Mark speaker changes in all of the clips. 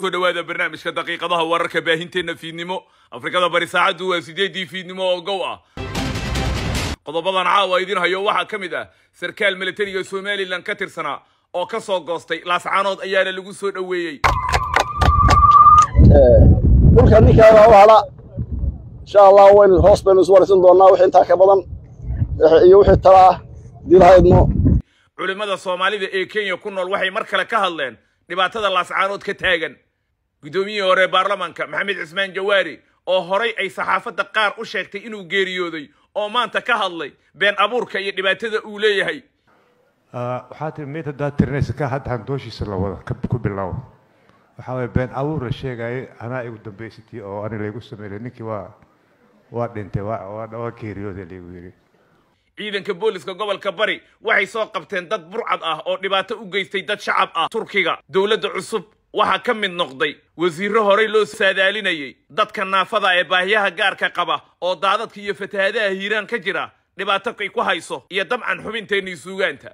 Speaker 1: soo dhowaada barnaamijka daqiiqadaha wararka baahinteenna fiidnimo afrikada bari saacaddu waa sideeddii fiidnimo oo gow ah qodobadan caawa idin hayo waxaa ka mid ah sarkaal milatariga somalilan ka tirsanaa oo ka soo goostay laascaanood ayaana lagu soo dhoweeyey
Speaker 2: dhulka ninkaana u hadha insha allah waynu hoos baynu isu waraysan doonnaa wixii intaa ka badan iyo wixii tala ah dilaha idmo
Speaker 1: culimmada soomaalida ee kenya ku nool waxay mar kale ka hadleen dhibaatada laascaanood ka taagan guddoomiyihii hore baarlamaanka maxamed cismaan jawaari oo horay ay saxaafadda qaar u sheegtay inuu geeriyooday oo maanta ka hadlay been abuurka iyo dhibaatada uu leeyahay
Speaker 3: waxaa tiri meyd haddaad tirinaysa ka hadda handooshiisa la wada ka- ku bilow waxaa waye been abuur la sheegayay anaa igu dambaysatay oo ani laygu sameeyey ninkii waa waa dhintay waa waa waa geeriyooday laygu yidhi
Speaker 1: ciidanka booliska gobolka bari waxay soo qabteen dad burcad ah oo dhibaato u geystay dad shacab ah turkiga dowladda cusub waxaa ka mid noqday wasiirro horey loo saadaalinayay dadka naafada ee baahiyaha gaarka qaba oo daadadka iyo fatahadaha hiiraan ka jira dhibaato ay ku hayso iyo dabcan xubinteennii suugaanta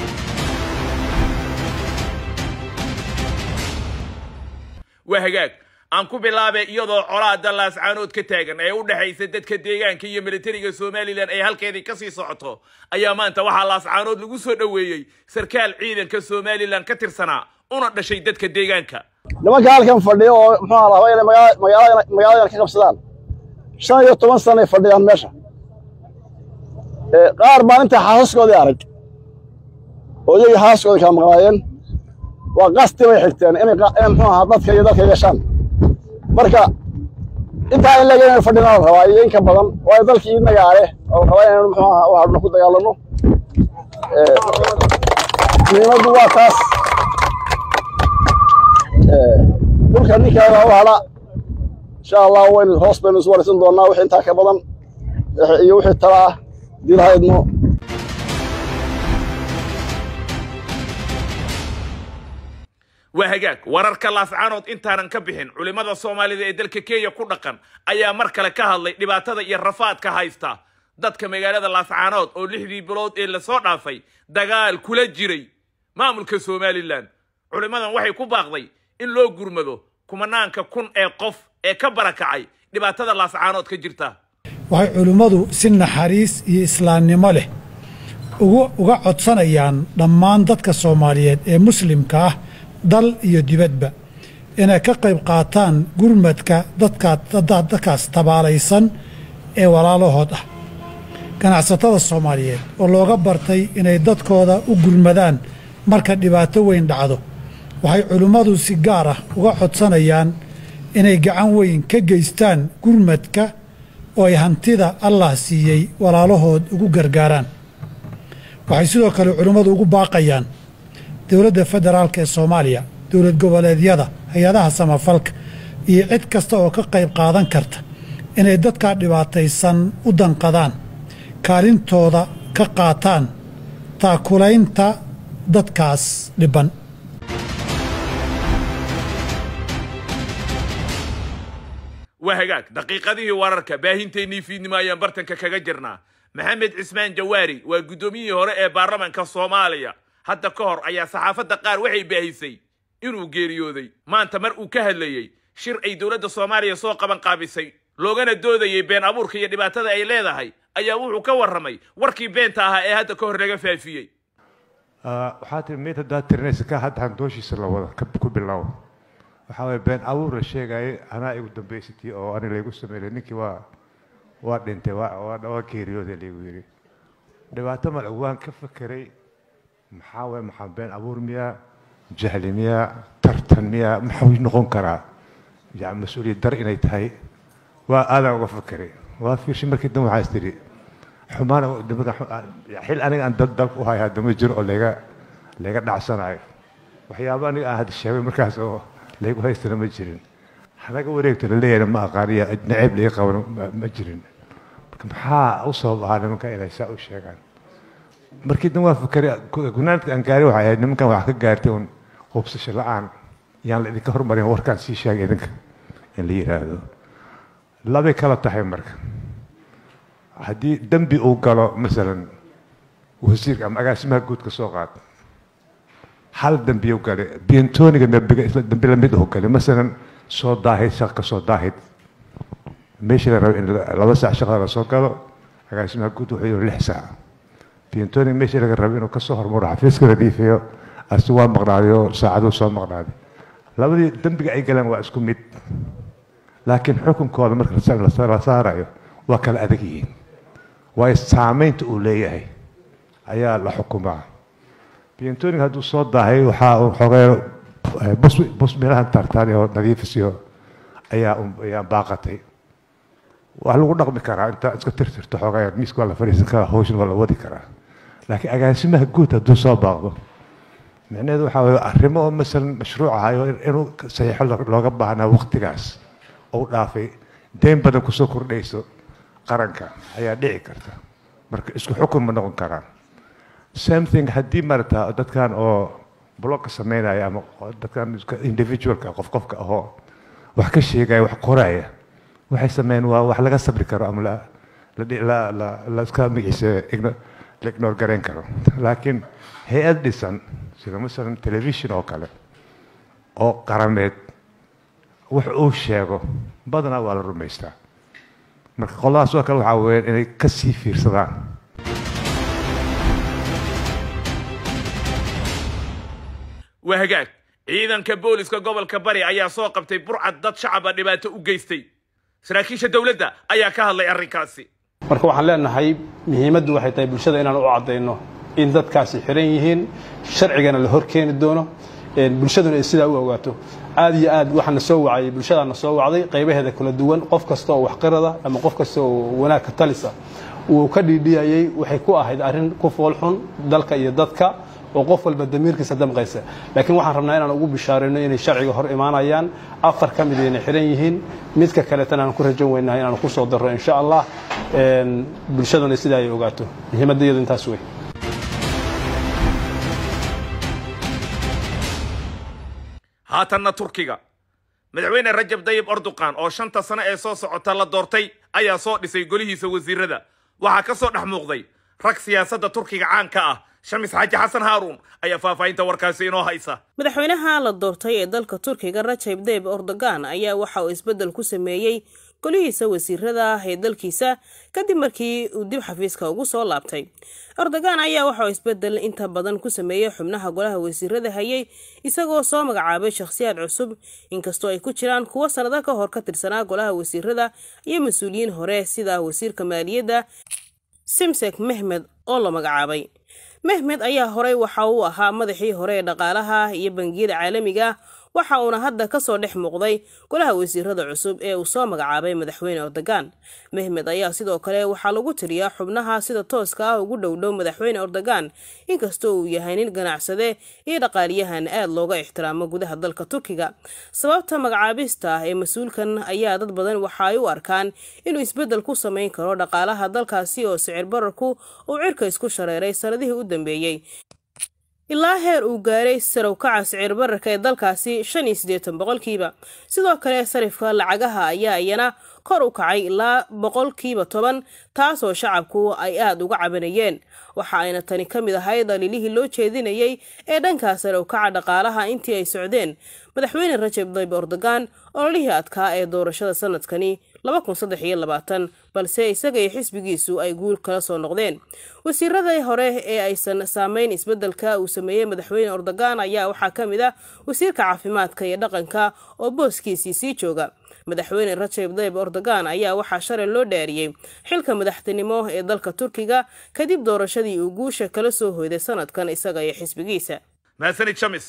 Speaker 1: waa hagaag aan ku bilaabay iyadoo colaada laascaanood ka taagan ee u dhexaysa dadka deegaanka iyo militariga somalilan ay halkeedii kasii socoto ayaa maanta waxaa laascaanood lagu soo dhoweeyey sarkaal ciidanka somalilan ka tirsanaa una dhashay dadka deegaanka
Speaker 2: nimanka halkan fadhiya oo muxuu ahaa raba inay magaala- magaalada magaaladan ka qabsadaan shan iyo toban sanay fadhiyaan meesha Ee, qaar baan inta xaasaskoodii arag oo iyagii xaasaskoodii kala maqnaayeen waa qasti bay xigteen inay qa- inay muxuu ahaa dadka iyo dalka yeeshaan marka intaa in laga inay fadhinaa la rabaa iyo in ka badan waayo dalkii inaga leh oo la rabaa inaynu muxuu ahaa waxaadna ku dagaalanno Ee, muhiimaddu waa taas dhulka ninkaana u hadha insha allah waynu hoos baynu isu waraysan doonnaa wixii intaa ka badan iyo wixii tala ah dilaha idmo
Speaker 1: waa hagaag wararka laascaanood intaanan ka bixin culimmada soomaalida ee dalka kenya ku dhaqan ayaa mar kale ka hadlay dhibaatada iyo rafaadka haysta dadka magaalada laascaanood oo lixdii bilood ee lasoo dhaafay dagaal kula jiray maamulka somalilan culimmadan waxay ku baaqday in loo gurmado kumanaanka kun ee qof ee ka barakacay dhibaatada laascaanood ka jirta
Speaker 4: waxay culimmadu si naxariis iyo islaamnimo leh ugu uga codsanayaan dhammaan dadka soomaaliyeed ee muslimka ah dal iyo dibadba inay ka qayb qaataan gurmadka dadka dadkaas tabaalaysan ee walaalahood ah ganacsatada soomaaliyeed oo looga bartay inay dadkooda u gurmadaan marka dhibaato weyn dhacdo waxay culimmadu si gaar ah uga codsanayaan inay gacan weyn ka geystaan gurmadka oo ay hantida allah siiyey walaalahood ugu gargaaraan waxay sidoo kale culimmadu ugu baaqayaan dowladda federaalk ee soomaaliya dowlad goboleedyada hay-adaha samafalka iyo cid kasta oo ka qayb qaadan karta inay dadkaa dhibaataysan u danqadaan kaalintooda ka qaataan taakulaynta dadkaas dhibban
Speaker 1: waa hagaag daqiiqadihii wararka baahinteennii fiidnimo ayaan bartanka kaga jirnaa maxamed cismaan jawaari waa guddoomiyihii hore ee baarlamaanka soomaaliya hadda ka hor ayaa saxaafadda qaar waxay baahisay inuu geeriyooday maanta mar uu ka hadlayey shir ay dowladda soomaaliya soo qaban qaabisay loogana doodayey been abuurka iyo dhibaatada ay leedahay ayaa wuxuu ka warramay warkii beenta ahaa ee hadda ka hor laga faafiyey
Speaker 3: waxaa tiri meyd haddaad tirinaysa ka hadda handooshiisa la wada ka- ku bilow waxaa waye been abuur la sheegayay anaa igu dambaysatay oo ani laygu sameeyey ninkii waa waa dhintay waa waa waa geeriyooday laygu yidhi dhibaato mal waan ka fekeray maxaa waye maxaa been abuur miyaa jahli miyaa tartan miyaa maxuu noqon karaa yani mas-uuliyad dar inay tahay waa aadaan uga fekeray waa fiirshay markii dambe waxaa is tidhi xumaana nimada xil aniga aan dal dalka u hayo hadda ma jiro oo layga layga dhacsanayo waxyaabo aniga aan hadda sheegay markaas oo laygu haystana ma jirin hanaga wareegto laleeyahay ma aqaaniya naceeb laga qaban ma- ma jirin marka maxaa u sabab ahaa nimanka inay saa u sheegaan markii dan waa fakeray gunaanka aan gaari waxay ahayd nimankan wax ka gaartay un hubsasho la-aan yaan la idinka hormarin warkaan sii sheegay idinka in la yidhaahdo labay kala tahay marka haddii dembi uu galo masalan wasiirka ama agaasimaha guud ka soo qaad hal dambiyo gale bientoniga dambiga isla dambi lamid u gale masalan soo daahid shaq ka soo daahid meeshii la rabo in laba saac shaqada la soo galo agaasimaha guud wuxuu yidhi lix saac bientoniga meeshii laga rabo inuu kasoo hormaro xafiiska nadiifiyo asi waa maqnaadayo saacaduu soo maqnaaday labadii dambiga ay galeen waa isku mid laakiin xukunkooda marka la saarayo waa kala adag yihiin waayo saamaynta uu leeyahay ayaa la xukumaa bientoniga hadduu soo daahay waxaa uu xogee bus bus meelahan tartaan oo nadiifisiyo ayaa ayaa baaqatay waa lagu dhaqmi karaa intaa iska tirtirto xogee miiska waa la fadhiisan karaa hawshan waa la wadi karaa laakiin agaasimaha guud hadduu soo baaqdo micnaheedu waxaa waye arrimo oo masalan mashruuc ahayo inuu saxiixo looga baahnaa waqtigaas ou dhaafay deyn badan kusoo kordhayso qaranka ayaa dhici karta marka isku xukun ma noqon karaan same thing haddii marata dadkan oo blogka sameynaya ama dadkan individualka qof qofka ahoo wax ka sheegaya wax qoraya waxay sameeyeen waa wax laga sabri karo ama la la la la iska magaciisa la ignore garayn karo laakiin hay-ad dhisan sida masalan television oo kale oo qarameed wax uu sheego badanaa waa la rumaystaa marka qoladaas oo kale waxaa weeyaan inay ka sii fiirsadaan
Speaker 1: waa hagaag ciidanka booliska gobolka bari ayaa soo qabtay burcad dad shacaba dhibaato u geystay saraakiisha dowladda ayaa ka hadlay arrinkaasi
Speaker 5: marka waxaan leenahay muhiimaddu waxay tahay bulshada inaan u caddayno in dadkaasi xiran yihiin sharcigana la hor keeni doono bulshaduna ay sidaa u ogaato aad iyo aad waxaana soo wacayay bulshadaana soo wacday qaybaheeda kala duwan qof kasta oo waxqirada ama qof kasta oo wanaagka talisa uu ka dhiidhiyayey waxay ku ahayd arrin ku foolxun dalka iyo dadka oo qof walba damiirkiisa damqaysa laakiin waxaan rabnaa inaan ugu bishaarayno inay sharciga hor imaanayaan afar ka mid ayna xiran yihiin midka kaletana aan ku rajan weynahay inaan ku soo darro insha allah bulshaduna sidaa ay ogaato muhiimadda iyadu intaas wey
Speaker 1: haatanna turkiga madaxweyne rajab dayib erdogan oo shanta sano ee soo socota la doortay ayaa soo dhisay golihiisa wasiirada waxaa ka soo dhex muuqday rag siyaasadda turkiga caanka ah shamis xaaji xasan haaruun ayaa faahfaahinta warkaasi inoo haysa
Speaker 6: madaxweynaha la doortay ee dalka turkiga rajab dayib erdogan ayaa waxa uu isbeddel ku sameeyey golihiisa wasiirada ah ee dalkiisa kadib markii uu dib xafiiska ugu soo laabtay erdogan ayaa waxauu isbeddel inta badan ku sameeyey xubnaha golaha wasiirada hayay isagoo soo magacaabay shakhsiyaad cusub inkastoo ay ku jiraan kuwo sannado ka hor ka tirsanaa golaha wasiirada iyo mas-uuliyiin hore sida wasiirka maaliyadda simsek mehmed oo la magacaabay mehmed ayaa horey waxa uu ahaa madaxii hore ee dhaqaalaha iyo bangiyada caalamiga waxa uuna hadda kasoo dhex muuqday golaha wasiirada cusub ee uu soo magacaabay madaxweyne erdogan mehmed ayaa sidoo kale waxaa lagu tiriyaa xubnaha sida tooska ah ugu dhowdhow madaxweyne erdogan inkastoo uu yahay nin ganacsade iyo dhaqaaliyahan aad looga ixtiraamo gudaha dalka turkiga sababta magacaabista ee mas-uulkan ayaa dad badan waxa ay u arkaan inuu isbeddel ku samayn karo dhaqaalaha dalkaasi oo sicir bararku uu cirka isku shareeray sanadihii u dambeeyey ilaa heer uu gaaray sarowkaca sicir bararka ee dalkaasi shan iyo siddeetan boqolkiiba sidoo kale sarifka lacagaha ayaa iyana kor u kacay ilaa boqolkiiba toban taasoo shacabku ay aada uga cabanayeen waxa ayna tani ka mid ahay daliilihii loo jeedinayay ee dhankaa sarowkaca dhaqaalaha intii ay socdeen madaxweyne rajab dayb erdogan ololihii adkaa ee doorashada sanadkani balse isaga iyo xisbigiisu ay guul kala soo noqdeen wasiiradii hore ee aysan saameyn isbeddelka uu sameeyey madaxweyne erdogan ayaa waxaa ka mid ah wasiirka caafimaadka iyo dhaqanka oo booskiisii sii jooga madaxweyne rajab dayb erdogan ayaa waxaa shalay loo dhaariyey xilka madaxtinimo ee dalka turkiga kadib doorashadii uu guusha kala soo hoyday sanadkan isaga iyo xisbigiisa
Speaker 1: mahadsanid shamis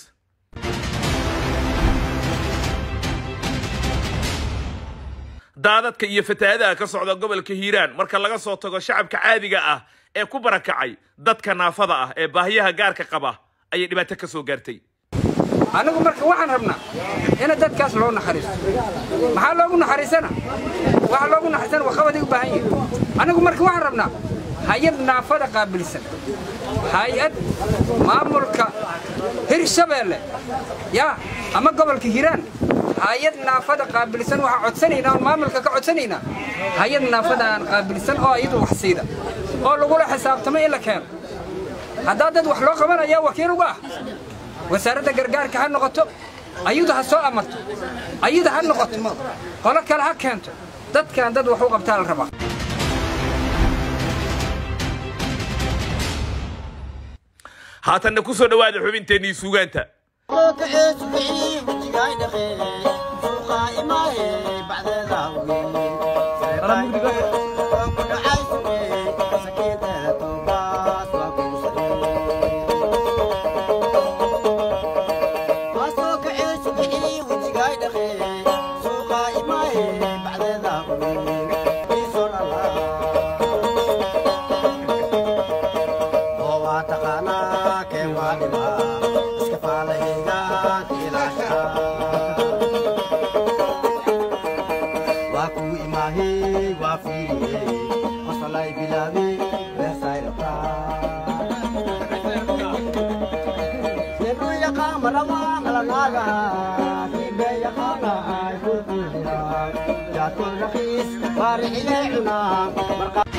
Speaker 1: daadadka iyo fatahaadaha ka socda gobolka hiiraan marka laga soo tago shacabka caadiga ah ee ku barakacay dadka naafada ah ee baahiyaha gaarka qaba ayay dhibaato ka soo gaartay
Speaker 7: annagu marka waxaan rabnaa ina dadkaas loo naxariisto maxaa loogu naxariisana waxa loogu naxariisana waa qabaday u baahan yihin annagu marka waxaan rabnaa hay-ad naafada qaabilsan hay-ad maamulka hirshabeelle yaa ama gobolka hiiraan hay-ad naafada qaabilsan waxaa codsanaynaa oon maamulka ka codsanaynaa hay-ad naafada aan qaabilsan oo iyadu wax siida oo lagula xisaabtamo in la keeno haddaa dad wax loo qabanaya wakiil uga ah wasaaradda gargaarka ha noqoto ayadu ha soo amarto ayada ha noqoto qolo kale ha keento dadkan dad wax u qabtaa la rabaa
Speaker 1: haatanna ku soo dhowaada xubinteennii suugaanta
Speaker 8: رخيص فارح إلى عنا